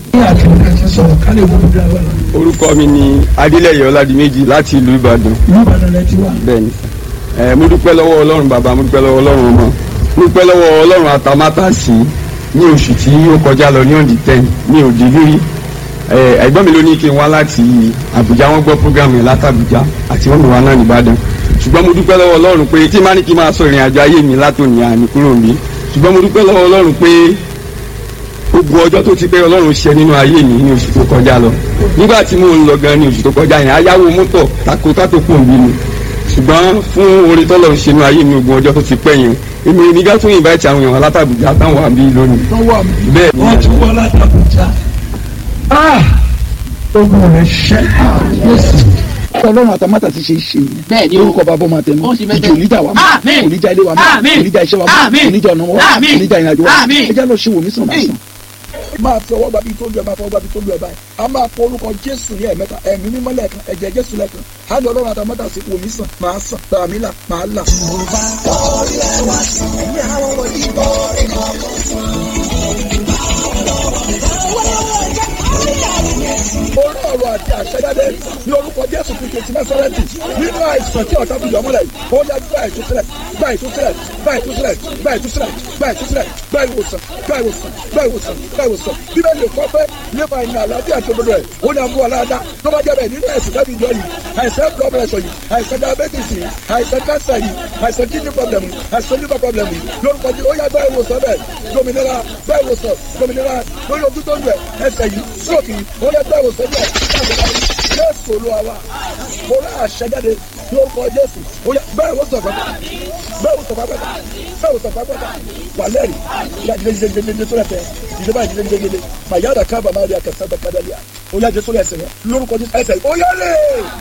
orúkọ mi ni adélẹyẹ ọládìméjì láti ìlú ìbàdàn bẹ́ẹ̀ni ẹ mo dúpẹ́ lọ́wọ́ ọlọ́run bàbá mo dúpẹ́ lọ́wọ́ ọlọ́run ọmọ mo dúpẹ́ lọ́wọ́ ọlọ́run àtàmátàsí ní oṣù tí ó kọjá lọ ní ọ̀dì ten ní òdì rírí ẹ̀gbọ́n mi ló ní kí n wá láti Àbújá wọ́n gbọ́ program yẹn láti Àbújá àti wọ́n mi wá náà nìbàdàn ṣùgbọ́n mo dúpẹ́ lọ́wọ́ Ọlọ́run pé tí má ní kí n máa sọ ìrìn àjò ayé mi látòní àní kúrò mi ṣùgbọ́n mo dúpẹ́ lọ́wọ́ Ọlọ́run pé gbogbo ọjọ́ tó ti pé ọlọ́run ṣe nínú ayé mi ní oṣù tó kọjá lọ nígbà tí mò ń lọ gan ní oṣù tó kọjá yẹn ayáwó mọ́tò tako tátó pò ń bí mi ṣùgbọ́n fún orí tọ́lọ̀ ń ṣe nínú ayé mi gbogbo ọjọ́ tó ti pẹ́ yẹn èmi ò ní ká tún invite àwọn èèyàn látàbùjá táwọn àbí lónìí tó wà mí. bẹ́ẹ̀ ni wọ́n ti wọ́n látàbújá. ogun rẹ̀ ṣẹ́. ọlọ́run àtàmátà ti ṣe é ṣe yẹn. Bẹ́ẹ̀ ni o. orúkọ bàbá ọmọ àtẹnu Ó ṣe bẹ́ẹ̀ ìjì oníjà wa mọ́ Àmín. oníjà ilé wa mọ́ Àmín. oníjà iṣẹ́ wa mọ́ Àmín. oníjà ọ̀nà wa Àmín. oníjà ìrìnàjò wa Àmín. ẹ jẹ́ lọ ṣe wò mí sàn máa Àmín. sàn. máa fi ọwọ́ gbàbí tó lu ẹ̀ máa fọwọ́ gbàbí tó lu ẹ̀ báyìí a máa pọ orúkọ jésù ní ẹ̀mẹ́ta ẹ̀mí mímọ́ lẹ́ẹ̀kan ẹ̀jẹ̀ jésù lẹ́ẹ̀kan á lọ ọlọ́run àtàmátà sí wò mí sàn máa sàn gbàmí là máa là. orí ọ̀rọ̀ àti àṣẹjáde ní orúkọ jésù kristu ti násárẹ́tì nínú àìsàn tí ọ̀tá fi yọmọ́lẹ̀ ó yá gba ìtúsílẹ̀ gba ìtúsílẹ̀ gba ìtúsílẹ̀ gba ìtúsílẹ̀ gba ìtúsílẹ̀ gba ìwòsàn gba ìwòsàn gba ìwòsàn gba ìwòsàn bíbélì kọ́ pé nípa ìní àlàáfíà tó gbọdọ̀ ẹ̀ ó ní àmú aláàdá tó bá jẹ́ bẹ́ẹ̀ nínú ẹ̀sìn tẹ́bi ìjọ yìí àìsàn blood pressure yìí àìsàn diabetes yìí àìsàn cancer yìí àìsàn kidney problem yìí àìsàn liver problem yìí lórúkọ jẹ́ ó yá gba ìwòsàn bẹ́ẹ̀ dominira gba ìwòsàn dominira lórí ojú tó ń lẹ̀ ẹsẹ̀ yìí stroke yìí ó yá gba ìwòsàn bẹ́ẹ̀ jésù olúwa wa mo rà àṣẹjáde lórúkọ jésù ó yá bẹ́ẹ̀ wò sọ̀fà bẹ́ẹ̀ wò sọ̀fà pẹ́ta bẹ́ẹ̀ wò sọ̀fà pẹ́ta wà lẹ́rìí ìyá jíjẹ jíjẹ jíjẹ tó lẹ́fẹ̀ẹ́ ìjọba jíjẹ jíjẹ jíjẹ mà yára kábà máa rí akẹ́sẹ́ bẹ́ẹ̀ kádàlíà ó yá jésù lẹ́sẹ̀ yẹn lórúkọ jésù ẹsẹ̀ ó yá lè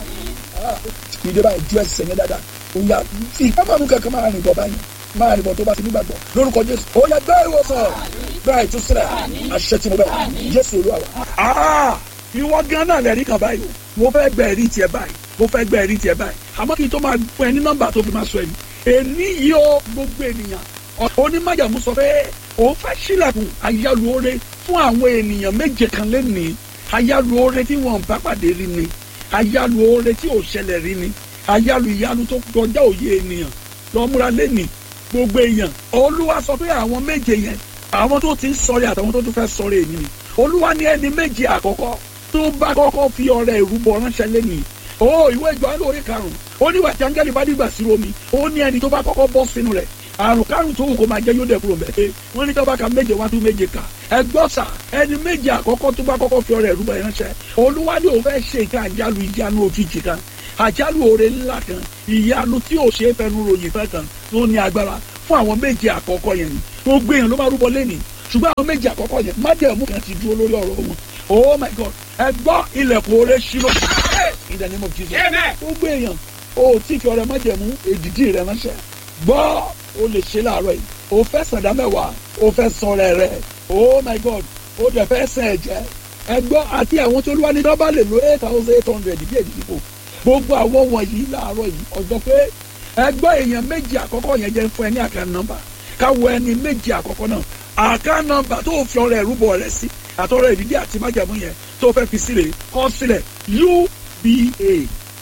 ìjọba ìjú ẹsẹ̀ yẹn dáadáa ó yá fi ìkámánú kankan máa rìn bọ̀ báyìí máa rìn bọ̀ tó bá ti nígbàgbọ́ lórúkọ jésù ó yá gbá ìwòsàn gbá ìtúsílẹ̀ àṣẹ tí mo bẹ̀ jésù olúwa wa ìwọ gan náà lẹ́rìí kan báyìí mo fẹ́ gbẹ ẹ̀rí tiẹ̀ báyìí mo fẹ́ gbẹ ẹ̀rí tiẹ̀ báyìí àmọ́ kí n tó máa fún ẹ ní nọ́mbà tó fi máa sọ ẹ̀mí èní yìí ó gbogbo ènìyàn onímọ̀jàmú sọ pé òun fẹ́ sílẹ̀kùn àyálù oore fún àwọn ènìyàn méje kan lẹ́nìí àyálù oore tí wọ́n bá pàdé rí ni àyálù oore tí ò ṣẹlẹ̀ rí ni àyálù ìyanu tó kọjá òye ènìyàn lọ́múra lẹ́nìí gbogbo èèyàn olúwa sọ pé àwọn méje yẹn àwọn tó ti ń sọ̀rẹ́ àtàwọn tó tún fẹ́ sọ̀rẹ́ èyí ni olúwa ní ẹni méje àkọ́kọ́ tó bá kọ́kọ́ fi ọrẹ ìrúbọ ránṣẹ́ lẹ́nìí o ìwé ìjọ lórí karùn-ún ó ní wàtí áńgẹ́lì bá dìgbà sí omi ó ní ẹni tó bá kọ́kọ́ bọ́ sínú rẹ̀ àrùn kárùn tó wù kó máa jẹ́ yóò dẹ̀ kúrò mẹ́tẹ́ wọ́n ní tó bá ka méje wá tún méje kà ẹgbọ́n sà ẹni méje àkọ́kọ́ tó bá kọ́kọ́ fi ọrẹ ìrúbọ ránṣẹ́ olúwa ní òun fẹ́ ṣe nǹkan àjálù ìyanu òjijì kan àjálù oore ńlá kan ìyanu tí ò ṣeé fẹnu ròyìn fẹ́ kan tó ní agbára fún àwọn méje àkọ́kọ́ yẹn ni gbogbo èèyàn ló máa rúbọ lẹ́nìí ṣùgbọ́n àwọn méje àkọ́kọ́ yẹn májẹ̀mú kan ti dúró lórí ọ̀rọ̀ wọn oh my god ẹ gbọ́ ilẹ̀kùn oore ṣírò in the name of jesus gbogbo èèyàn o tí fi ọrẹ májẹ̀mú èdìdí rẹ ránṣẹ́ gbọ́ o lè ṣe láàárọ̀ yìí o fẹ́ sàdá mẹ́wàá o fẹ́ sọ̀rọ̀ rẹ oh my god o dẹ̀ fẹ́ sẹ̀ ẹ̀jẹ̀ ẹ gbọ́ àti àwọn tó lúwa ní nọ́mbà lè lo eight thousand eight hundred bí èdìdí kò gbogbo àwọn wọ̀nyí láàárọ̀ yìí ọjọ́ pé ẹ gbọ́ èèyàn méjì àkọ́kọ́ yẹn jẹ́ fún ẹ ní àkàn nọ́mbà káwọ ẹni méjì àkọ́kọ́ náà àká nọ́mbà tó fi ọrẹ ìrúbọ rẹ sí àtọrọ ìdídí àti májàmú yẹn tó fẹ́ fi sílẹ̀ kọ sílẹ̀ uba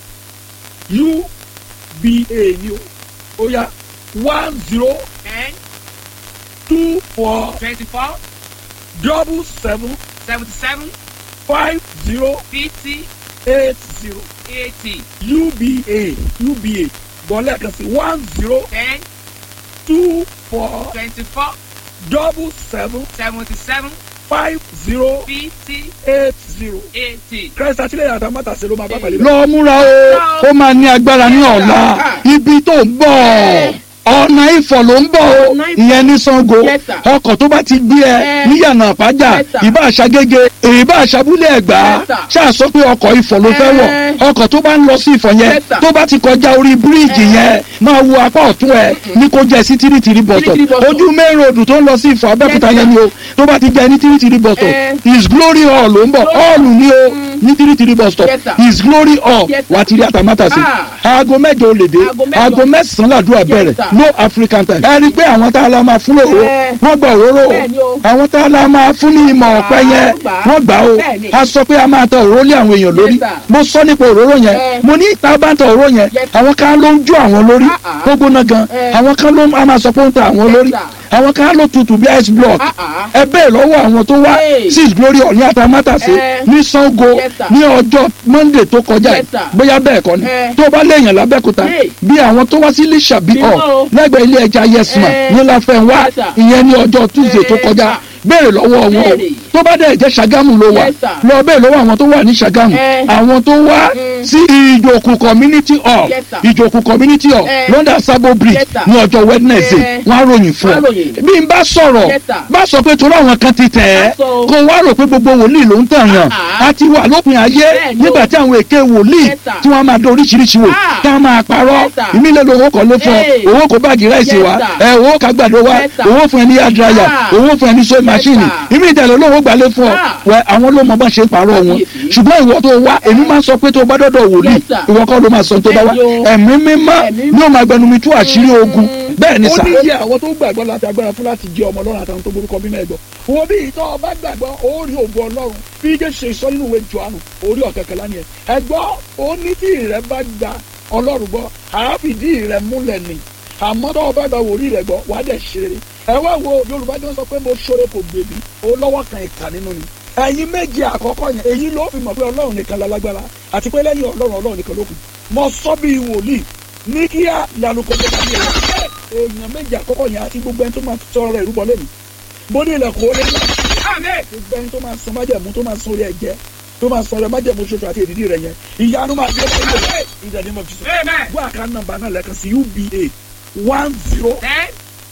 uba ni o ó yá one zero ten two four twenty-four double seven seventy-seven five zero fifty eight zero eighty uba uba bọ́lá kan sí one zero ten two four twenty-four double seven seventy-seven five zero fifty eight zero. eighty. christ àtìlẹyìn àtàmátàsé ló máa bá pàlẹ́. lọ múra o ó máa ní agbára ní ọ̀la ibi tó ń bọ̀ ọ̀nà ìfọ̀ ló ń bọ̀ o Ọ̀nà Ifọ̀. ìyẹn ní sango Yes, sir. ọkọ̀ tó bá ti gbé ẹ Eh. níyànà àpájà Yes, sir. ìbá àṣàgége ìbá àṣàbúlé ẹ̀gbá Yes, sir. ṣàṣọ pé ọkọ̀ ìfọ̀ ló fẹ́ wọ̀ Eh. ọkọ̀ tó bá ń lọ sí ìfọ̀ yẹn Yes, sir. tó bá ti kọjá orí bíríìjì yẹn máa wo apá ọ̀tún ẹ ní kó jẹ́ sí tìrìtìrì bọ̀tọ̀ Tìrìtìrì bus stop. ojú main road tó ń lọ sí ìfọ̀ abẹ́òkúta Yes, yẹn ni o tó bá ti jẹ́ ní tìrìtìrì bọ̀tọ̀ Eh. his glory hall ló ń bọ̀ hall ni o ní tìrìtìrì bus stop Yes, sir. his glory hall Yes, sir. wà á ti rí àtàmátàsí Ah. aago mẹ́jọ ò lè dé Aago mẹ́jọ. aago mẹ́sàn-án làdúrà bẹ̀rẹ̀ sir. no african time ẹ rí i pé àwọn tá a la máa fún lòró Eh. wọ́n gba òróró o Bẹ́ẹ̀ni o. àwọn tá a la máa fún ní ìmọ̀ ọ̀pẹ yẹn wọ́n gbà á. wọ́n gbà o Bẹ́ẹ̀ni. a sọ pé a máa ta òróró lé àwọn èèyàn lórí Yes, sir. mo sọ nípa òróró yẹn Eh. mo ní ìta bá ń ta òróró yẹn Yes, sir. àwọn kan ló ń jó àwọn lórí Ah, ah. tó gbóná gan Eh. àwọn kan ló a máa sọ pé ó ń ta àwọn Yes, lórí sir. àwọn kan ló tutù bí ice block Ah, ah. ẹ bẹ́ẹ̀ lọ́wọ́ àwọn tó wá Hey. six glory hall ní àtàmátàsé Eh. ní sango Yes, sir. ní ọjọ́ monday tó kọjá yìí Yes, sir. bóyá bẹ́ẹ̀ kọ́ ni Eh. tó bá léèyàn lábẹ́kúta Hey. bí àwọn tó wá sí lẹ́sàbí Bí ọ̀ wọ́n o. lẹ́gbẹ̀ẹ́ ilé ẹja yesma Eh. ní láfẹ́ wá Yes, sir. ìyẹn ní ọjọ́ tuesday tó Eh, kọjá sir. béèrè lọ́wọ́ wọn o Béèrè. tó bá dẹ̀ jẹ́ ṣàgámù ló wà Yes, sir. lọ béèrè lọ́wọ́ àwọn tó wà ní ṣàgámù Eh. àwọn tó wá sí ìjòkù community hall Yes, sir. ìjòkù community hall Eh. london sabo bridge Yes, sir. ní ọjọ́ wednesday Eh. wọ́n á ròyìn fún Wọ́n á ọ ròyìn. bí n bá sọ̀rọ̀ Yes, sir. bá sọ pé torí àwọn kan ti tẹ̀ ẹ́ Má sọ o. kó wá rò pé gbogbo wòlíì ló ń tàn yàn Ah. á ti wà lópin ayé Bẹ́ẹ̀ ni o. nígbà tí àwọn èké wòlíì Yes, sir. tí wọ́n máa dán oríṣiríṣi wò Ah. tí wọ́n máa parọ́ Yes, sir. ìmílẹ̀ lówó kan ló fún ọ Hey. owó kó báàgì ráìsì Yes, wá sir. ẹ owó ká gbàdo wá Yes, sir. owó fún ẹni yàdráyà Ah. owó fún ẹni sewing machine sir. ìmí ìtẹ̀lẹ̀ olówó gbalẹ̀ fún ọ Ah. wẹ àwọn ló mọ bá ṣe ń parọ́ wọn Kábíyèsí. ṣùgbọ́n ìwọ tó wá èmi máa ń sọ pé tó bá dọ́dọ̀ wòlíì Yes, sir. ìwọ kọ́ ló máa sọ tó bá wá Bẹ́ẹ̀ ni o. ẹ̀mí mímọ́ Ẹ̀mí ni ó máa gbẹnumi tú àṣírí ogun bẹ́ẹ̀ ni ó sà. ní iye àwọn tó gbàgbọ́ láti agbára fún láti jẹ ọmọ ọlọ́run àtàwọn tó borúkọ bí mẹ́ẹ̀dọ̀ wo bí ìtọ́ ọba gbàgbọ́ ó rí ògo ọlọ́run bí jésù ṣe sọ nínú ìwé johannu orí ọ̀kẹ́kẹ́lá ni ẹ̀ ẹ̀gbọ́ ó ní tí ìrẹ́ bá gba ọlọ́run gbọ́ àáfìdí ìrẹ́ múlẹ̀ ni àmọ́ tó ọba gba wòlíì rẹ̀ gbọ́ wàá dẹ̀ ṣe rere ẹ wá wo yorùbá jọ sọ pé mo ṣoore kò gbèbí ó lọ́wọ́ kan ìkà nínú ni ẹ̀yin méje àkọ́kọ́ yẹn èyí ló fi mọ̀ pé ọlọ́run nìkan lálágbára àti pé lẹ́yìn ọlọ́run ọlọ́run nìkan ló kù mo sọ bí wòlíì ní kíá ìyanu kò tó tàbí ẹ̀rọ èèyàn méje àkọ́kọ́ yẹn àti gbogbo ẹni tó máa sọ̀rọ̀ rẹ̀ rúbọ lẹ́nu bó ní ilẹ̀kùn ó lé ní gbogbo ẹni tó máa sọ májẹ̀mú tó máa sọ orí ẹ̀jẹ̀ tó máa sọ ọ̀rẹ́ májẹ̀mú ṣoṣo àti èdìdí rẹ̀ yẹn ìyanu máa gbé lọ́wọ́ rẹ̀ ìdàdí mọ̀ fi sọ. Amen. gbọ́ àká nọ́mbà náà lẹ́ẹ̀kan sí uba one zero ten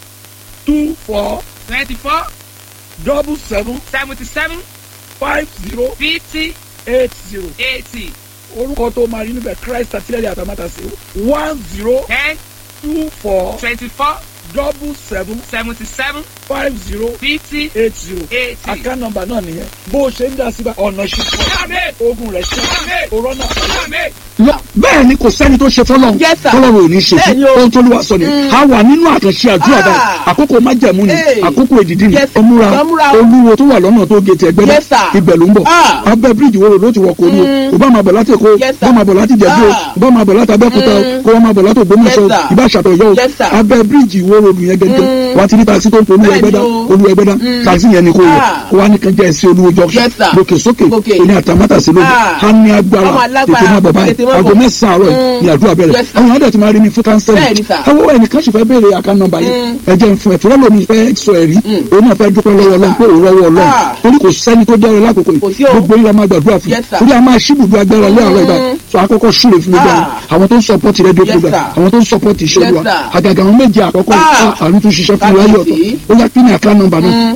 two four twenty-four double seven seventy-seven five zero fifty eight zero eighty orúkọ tó máa rí níbẹ̀ christ àtìlẹ́yìn àtàmátàsí one zero ten two four twenty-four double seven seventy-seven five zero fifty eight zero eighty. àká nọ́mbà náà nìyẹn bó o ṣe ń dá síbà ọ̀nà ṣùgbọ́n Amen. ogun rẹ̀ ṣe Amen. òrọ́nà Amen. Lọ- bẹ́ẹ̀ ni kò sẹ́ni tó ṣe fọlọ́run Yes, sir. fọlọ́run ò ní ṣe Bẹ́ẹ̀ ni fún o. ohun tó lù wá sọ ni a wà nínú àkànṣe àdúrà Ah. báyìí àkókò májẹ̀mú ni Hey. àkókò èdìdí ni Yes, sir. ọmúra Ọmúra o. olúwo tó wà lọ́nà tó gé ti ẹgbẹ́ Yes, sir. ibẹ̀ ló ń bọ̀ Ah. abẹ́ bíríìjì wo ló ti wọ̀ kó ní o Mm. kò bá máa bọ̀ láti èkó Yes, kò sir. bá máa bọ̀ láti jẹ̀bú o Ah. kò bá máa bọ̀ láti abẹ́kúta o Mm. kò bá máa bọ̀ láti ògbómọ̀ṣọ́ Yes, sir. ìbá àṣàtọ̀ yọ o Yes, sir. abẹ́ bíríìjì wo ròdù yẹn gẹ́gẹ́ Mm. wà á ti rí taxi tó ń pe olúwa Bẹ́ẹ̀ ẹgbẹ́dá ni o. olúwa ẹgbẹ́dá Mm. taxi yẹn ni kò wọ̀ Ah. kó wá nìkan jẹ́ ẹsẹ̀ olúwo junction Yes, sir. lókè sókè Gòkè. òní àtàmátàsí lójú Ah. á ní agbára Ọmọ alágbára. tètè má bọ̀ báyìí Tètè má aago bọ̀. mẹ́sàn-án àárọ̀ yìí Mm. ni àdúrà bẹ̀rẹ̀ Yes, sir. àwọn èèyàn dẹ̀ ti máa rí mi fún kánsẹ́lì Bẹ́ẹ̀ ni, sir. ẹwọ́ ẹnìkan sì fẹ́ béèrè àká nọ́mbà yìí Mm. ẹ jẹ́ n fún ẹ fúnra lómi fẹ́ sọ ẹ̀rí Mm. òun náà fẹ́ dúpẹ́ lọ́wọ́ ọlọ́run pé òun rọ́wọ́ ọlọ́run Ah. torí kò sẹ́ni tó dẹ́rẹ́ lákòókò Kò sí yìí o. gbogbo yìí la máa gbàdúrà fún Yes, sir. torí a máa ṣíbùdó agbára lé àárọ̀ ìgbà Mm. sọ àkọ́kọ́ súre fún gbogbo Ah. àwọn àwọn tó ń sọpọ́tì rédíò Yes, program sir. àwọn tó ń sọpọ́tì iṣẹ́ Yes, olúwa sir. àgàgà àwọn méje àkọ́kọ́ Ah. yìí, ah, àrùn tó ṣiṣẹ́ fún wa yọ̀tọ̀ Kábíyèsí. ó yá kí ni àká nọ́mbà náà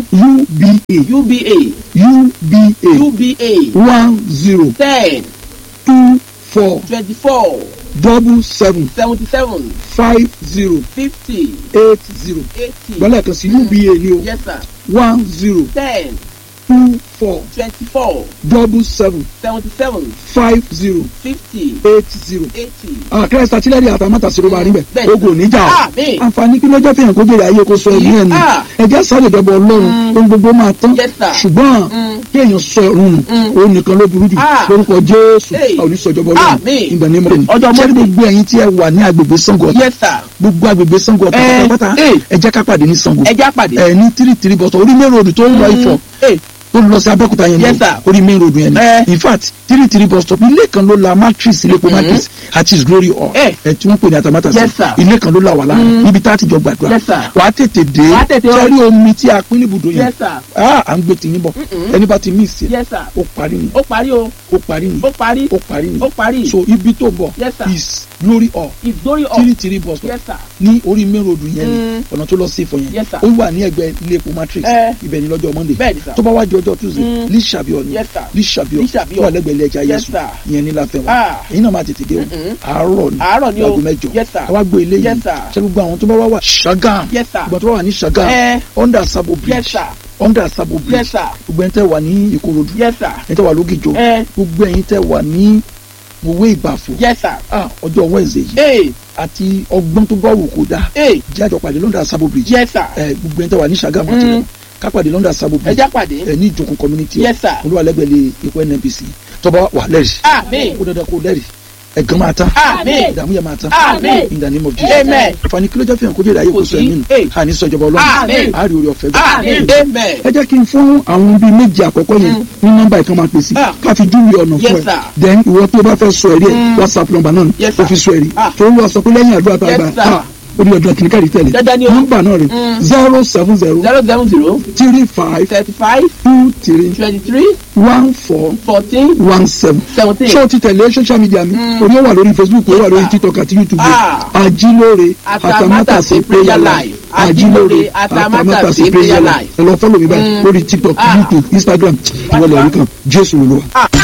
uba uba uba uba one zero ten two four twenty-four double seven seventy-seven five zero fifty eight zero eighty gbọ́dọ̀ kan sí uba ni o yes sir one zero ten two four twenty-four double seven seventy-seven five zero fifty eight zero. eighty. àkàrà sàtìlẹ́rì àtàmátà sí ló máa rí bẹ̀ Bẹ́ẹ̀. ogun ò ní jà Ah, ọ́ bẹ́ẹ̀. àǹfààní kí lọ́jọ́ fihàn kó jèrè ayé kó sọ ẹ̀mí ẹ̀ nù Ah. ẹ̀jẹ̀ sáré dọ́bọ̀ ọlọ́run ohun gbogbo máa tán Yes, sir. ṣùgbọ́n Mm. kí èèyàn sọ ẹ̀rùn nù Mm. òun nìkan ló burú jù Ah. lórúkọ jésù Hey. àwọn oníṣọjọbọ ọlọ́run Àmín. ìgbà ní mọ́tò Ọjọ́ ṣé Monday. gbogbo ẹ̀yin tí ẹ wà ní agbègbè sango ọ̀tà yes sir gbogbo agbègbè sango ọ̀tà Eh, pátápátá eh. ẹ jẹ́ ká pàdé ní sango ẹja pàdé. ẹ ní tírì tírì bọ̀tọ̀ orí main road tó ń lọ ifọ̀ Eh, tó ń lọ sí abẹ́òkúta yẹn Yes, ní sir. orí main road yẹn ni Eh. in fact three three bus stop ilé kan ló la matrix ilé epo matrix àti his glory hall Eh. ẹ tí wọ́n pè ní atamata Yes, sir. ilé kan ló la wà láàrin níbi tá a ti jọ gbàdúrà Yes, sir. wàá tètè dé Wàá tètè wá. sẹ́rí omi tí a pín níbùdó yẹn yes sir ah à ń gbé tìyín bọ̀ ẹni bá ti mí ìsì yes sir ó parí ni ó parí o ó parí ni ó parí ó parí ni ó parí. so ibi tó bọ̀ Yes, sir. is glory hall ìdórí ọ̀ three three bus stop yes sir ní orí main road yẹn ni Mm. ọ̀nà tó lọ sí ìfọ̀ yẹn Yes, sir. ó wà ní ẹgbẹ́ ilé epo matrix Eh. ibẹ̀ ni lọ́jọ́ monday Bẹ́ẹ̀ ni, sir. tó bá wá di ọjọ́ tuesday Mm. ní sàbíọ̀ ni Yes, sir. ní sàbíọ̀ Ní Sàbíọ̀. tó wà lẹ́gbẹ̀ẹ́ ilé ẹja Yes, yẹsù sir. ìyẹn ní láfẹ́ wọn Ah. èyí náà máa tètè dé o Mm-mm. àárọ̀ ni Àárọ̀ ni o. aago mẹ́jọ Yes, sir. àwa gbé ilé Yes, yìí sir. ṣé gbogbo àwọn tó bá wá wà ṣàgàm Yes, sir. gbogbo tó bá wà ní ṣàgàm Eh. under sabo bridge yes sir under sabo bridge yes sir gbogbo ẹni tẹ́ wà ní ìkòròdú yes sir ẹni tẹ́ wà lógìjọ Eh. gbogbo ẹ̀yin tẹ́ wà ní òwe ìbàfò yes sir ah ọjọ́ wednesday yìí ee àti ọgbọ́n tó bá wù kó dáa ee jẹ́ àjọ pàdé london sabo bridge yes sir ẹ gbogbo ẹni tẹ́ wà ní ṣàgàm àti Mm. wọn ká pàdé london sabo bridge ẹja pàdé ẹ ní ìjókòó community Yes, sir. olúwalẹ́gbẹ̀lẹ̀ ikú nnpc tọ́ba wà lẹ́rìí Àmín. kó dandan kó lẹ́rìí ẹ̀gán máa tán Àmín. ìdààmú yẹn máa tán Àmín. in the name of jesus Amen. àǹfààní kí ló jẹ́ fihàn kó jẹ́ ìdáyé kó Kò sọ sí. ẹ̀mí nù Hey. àní sọjọba Àmín. ọlọ́run àárí orí ọ̀fẹ́ gbà. amen amen ẹ jẹ́ kí n fún àwọn bíi méjì àkọ́kọ́ yẹn ní nọ́mbà ìkan máa pèsè Ah. ká fi júwe ọ̀nà Yes, fún ẹ sir. then ìwọ tó bá fẹ́ sọ ẹ̀rí ẹ̀ whatsapp nọ́mbà náà Yes, ó sir. fi sọ ẹ̀rí Ah. tó ń lọ sọ pé lẹ́yìn àdúrà tá a Yes, gbà sir. ah, ó ní ọdún kìnìkàrí tẹ̀lé Dandan ni o. nọ́mbà náà rè Mm. zero seven zero zero seven zero three five thirty five two three twenty three one four fourteen one seven seventeen. ṣé o ti tẹ̀lé social media mi orí ó wà lórí facebook ó wà lórí tiktok àti youtube Ah. ajílóore Atamátàsé prayer life. ajílóore Atamátàsé prayer life. ẹ lọ fọ́lọ̀ mi báyìí Mm. lórí tiktok Ah. youtube instagram ìwọlẹ̀ orí kan jésù olúwa.